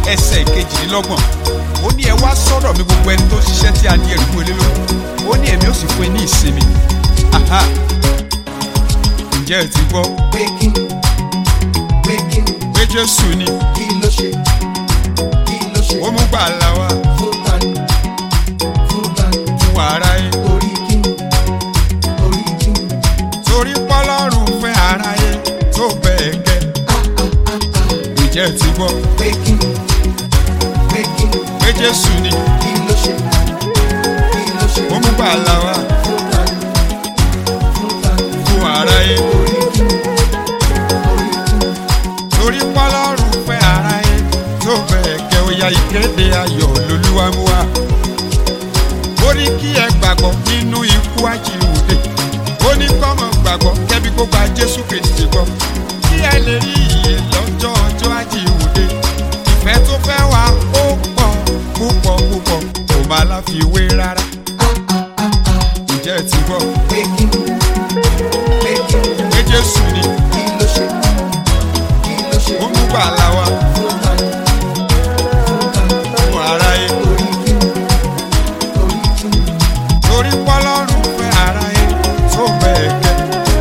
ẹsẹ̀ ìkejìlélọ́gbọ̀n ó ní ẹ wá sọ́dọ̀ mi gbogbo ẹni tó ṣiṣẹ́ tí a di ẹrù fún ilé lórí ó ní èmi ó sì fún ẹ ní ìsinmi Aha. ǹjẹ́ ẹ ti gbọ́ pé kí pé kí pé jésù ni kí ló ṣe kí ló ṣe ó mú gbàlà wá fún tani fún tani fún aráyé torí kí torí kí torí pọ́lọ́run fẹ́ aráyé tó bẹ́ẹ̀ gẹ́ ǹjẹ́ ẹ ti gbọ́ pé kí pé kí pé jésù ni kí ló ṣe kí ló ṣe ó mú gbàlà wá fún tani fún tani fún aráyé torí kí torí kí torí pọ́lọ́run fẹ́ aráyé tó bẹ́ẹ̀ gẹ́ ó ya ìkéde ayọ̀ lolúwa mú wá. ó ní kí ẹ gbàgbọ́ nínú ikú àjíǹde ó ní kọ́mọ gbàgbọ́ kẹ́bí kó gba jésù kristi gbọ́ kí ẹ lè rí ìyè lọ́jọ́ ọjọ́ àjíǹde ìfẹ́ tó fẹ́ wá ó pọ̀ púpọ̀ púpọ̀ kò má láfiwé rárá. ǹjẹ́ ẹ ti gbọ́ pé kí pé kí pé jésù ni kí ló ṣe kí ló ṣe ó mú gbàlà wá fún tani fún tani fún aráyé. torí kí torí kí torí pọ́lọ́run fẹ́ aráyé tó bẹ́ẹ̀ gẹ́.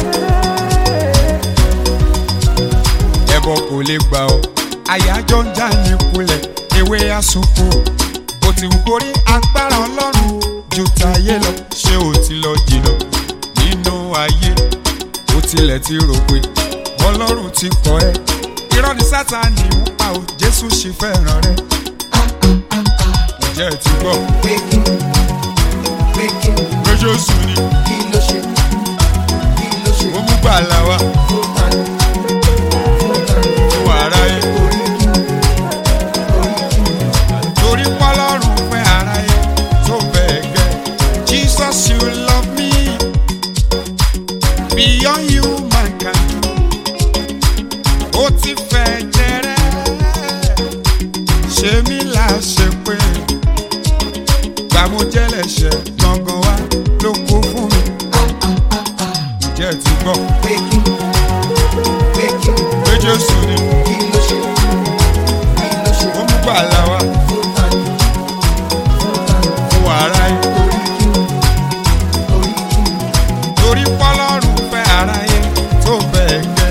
ẹbọ kò lè gbà ọ́ àyájọ́ ń já ní kulẹ̀ ewé àsopọ̀ ó ti wù kórí agbára ọlọ́run ju tayé lọ ṣé o ti lọ jìnnà nínú ayé ó tilẹ̀ ti rò pé ọlọ́run ti kọ́ ẹ irọ́ ni sátani ń pa ò jésù sì fẹ́ràn rẹ ǹjẹ́ ẹ ti gbọ́ pé kí pé kí pé jésù ni kí ló ṣe kí ló ṣe ó mú gbàlà wá fún tani fún tani fún aráyé. torí kí torí kí torí pọ́lọ́run fẹ́ aráyé tó bẹ́ẹ̀ gẹ́. Jesus you love me beyond human can do. ó ti fẹ́ jẹrẹ ṣé mi là ṣe pé gbàmújẹ́lẹ̀ṣẹ̀ gangan wá ló kó fún mi. ǹjẹ́ ẹ ti gbọ́ pé kí pé kí pé Jésù ni kí ló ṣe kí ló ṣe ó mú gbàlà wá fún tani fún tani fún aráyé. torí kí torí kí torí pọ́lọ́run fẹ́ aráyé tó bẹ́ẹ̀ gẹ́.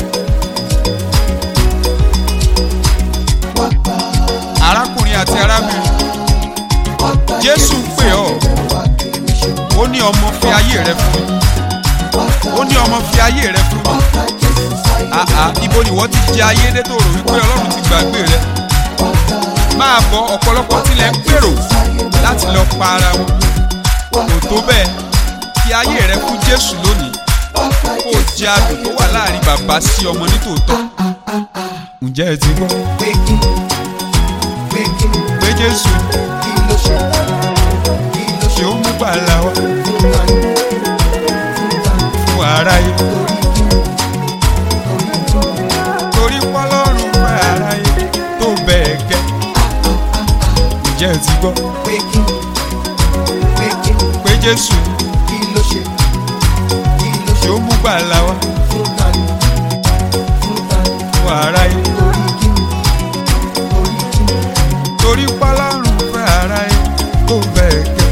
wá gbà arákùnrin àti arábìnrin wá gbà jésù ń pè ọ́ wá kiri ṣe ó ní ọmọ fi ayé rẹ fún mi wá gbà ó ní ọmọ fi ayé rẹ fún wá mi gbà Jésù sáyé àhà ibo ni wọ́n ti jẹ ayé dé tó rò wípé ọlọ́run ti gbàgbé rẹ wá gbà máa bọ ọ̀pọ̀lọpọ̀ tilẹ̀ ń gbèrò láti lọ pa ara wọn kò tó bẹ́ẹ̀ fi ayé rẹ fún jésù lónìí wá gbà kó o jẹ adùn tó wà láàrin bàbá sí ọmọ nítòótọ́ ǹjẹ́ ẹ ti gbọ́ pé kí pé kí pé jésù kí ló ṣe kí ló ṣe ṣe ó mú gbàlà wá fún tani fún tani fún aráyé. torí kí torí kí torí pọ́lọ́run fẹ́ aráyé tó bẹ́ẹ̀ gẹ́. ǹjẹ́ ẹ ti gbọ́ pé kí pé kí pé jésù kí ló ṣe kí ló ṣe ṣe ó mú gbàlà wá fún tani fún tani fún aráyé. torí kí torí kí torí pọ́lọ́run fẹ́ aráyé tó bẹ́ẹ̀ gẹ́.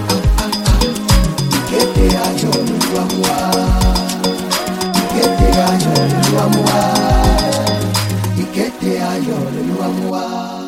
ìkéde ayọ̀ lolúwa mú wá ìkéde ayọ̀ lolúwa mú wá ìkéde ayọ̀ lolúwa mú wá.